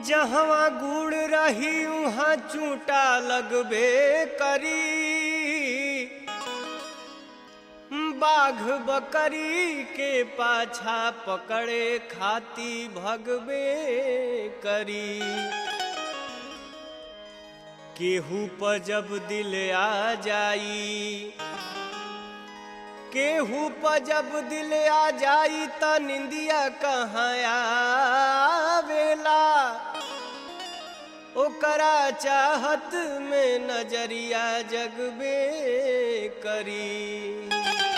जहवा गुड़ रही उहाँ चूटा लगबे करी बाघ बकरी के पाछा पकड़े खाती भगबे करी केहू पर जब दिल आ जाई केहू पर जब दिल आ जाई त निंदिया कहाँ आवेला ओकरा चाहत में नजरिया जगबे करी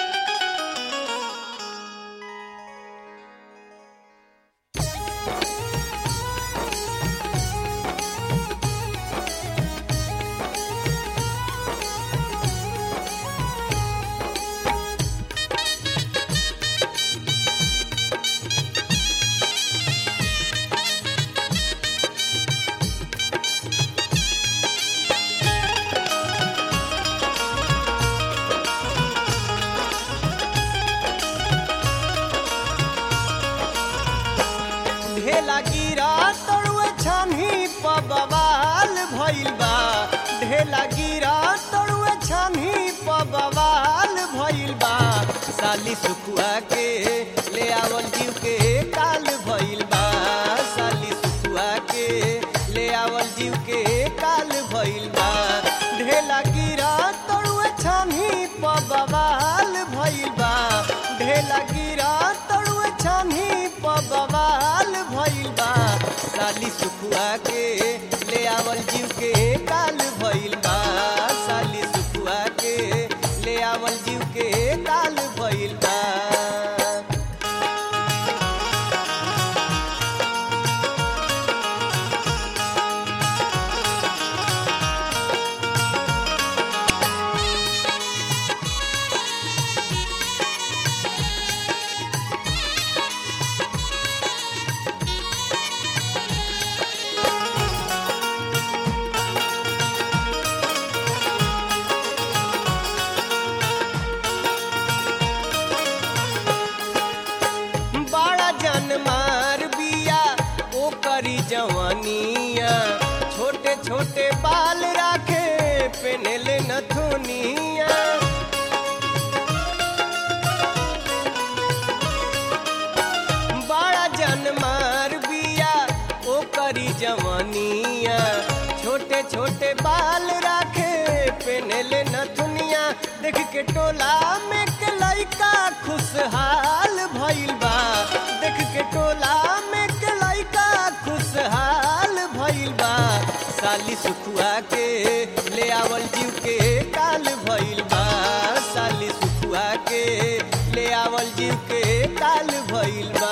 ढेला गिरा तड़ुए छानी प बवाल भइल बा ढेला गिरा तड़ुए छानी प बवाल भइल बा साली सुखुआ के ले आवल जीव के काल भइल बा साली सुखुआ के ले आवल जीव के काल भइल बा ढेला गिरा तड़ुए छानी प बवाल भइल बा ढेला गिरा तड़ुए छानी प बवाल भइल बा साली सुखुआ के ले आवल जीव के काल भइल बा साली सुखुआ के ले आवल जीव के काल भइल बा बड़ा जन मार बिया ओ करी जवानिया छोटे छोटे बाल राखे पेनले नथुनिया बड़ा जन मार बिया ओ करी जवानिया छोटे छोटे बाल राखे पेनले नथुनिया देख के टोला में के लइका खुशहाल भइल बा देख के टोला में के लइका खुशहाल भइल बा साली सुखुआ के ले आवल जीव के काल भइल बा साली सुखुआ के ले आवल जीव के काल भइल बा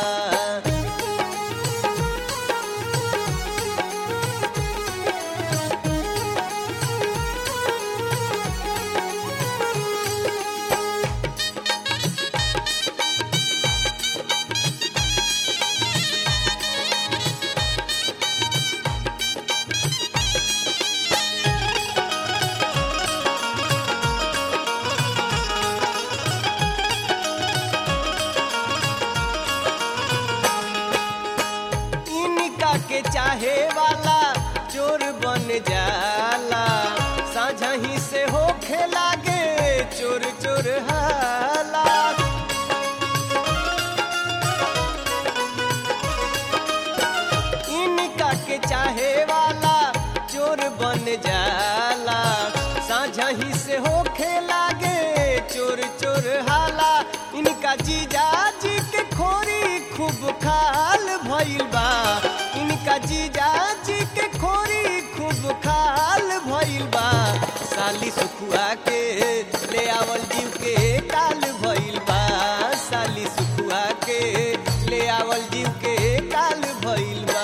इनका के चाहे वाला चोर बन जाला साझा ही से होखे लागे चोर चोर हाला इनका के चाहे वाला चोर बन जाला साझा ही से होखे लागे चोर चोर हाला इनका जीजा जी के खोरी खूब खाल भइल बा इनका जीजा जी के खोरी खूब खाल भइल बा साली सुखुआ के ले आवल जीव के काल भइल बा साली सुखुआ के ले आवल जीव के काल भइल बा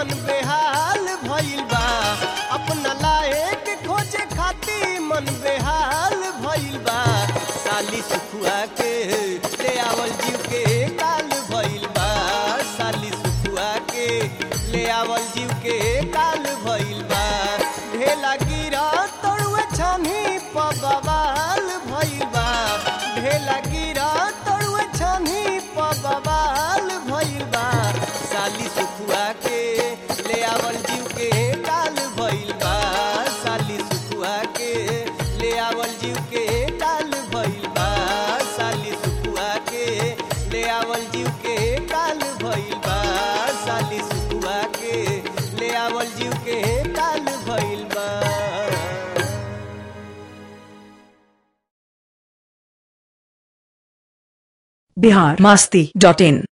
मन बेहाल भइल बा अपना लायक खोजे खाती मन बेहाल भइल बा साली सुखुआ के ले आवल जीव के काल भइल बा साली सुखुआ के ले आवल जीव के काल भइल बा ढेला गिरा तड़ुए छानी पबवाल भइल बा ढेला गिरा तड़ुए छानी पबवाल भइल बा साली सुखुआ के ले आवल जीव के काल भइल बा साली सुखुआ के ले आवल जीव के काल भइल बा साली सुखुआ के ले आवल जीव के काल भइल बा साली सुखुआ के ले आवल जीव के काल भइल बा बिहार मस्ती डॉट इन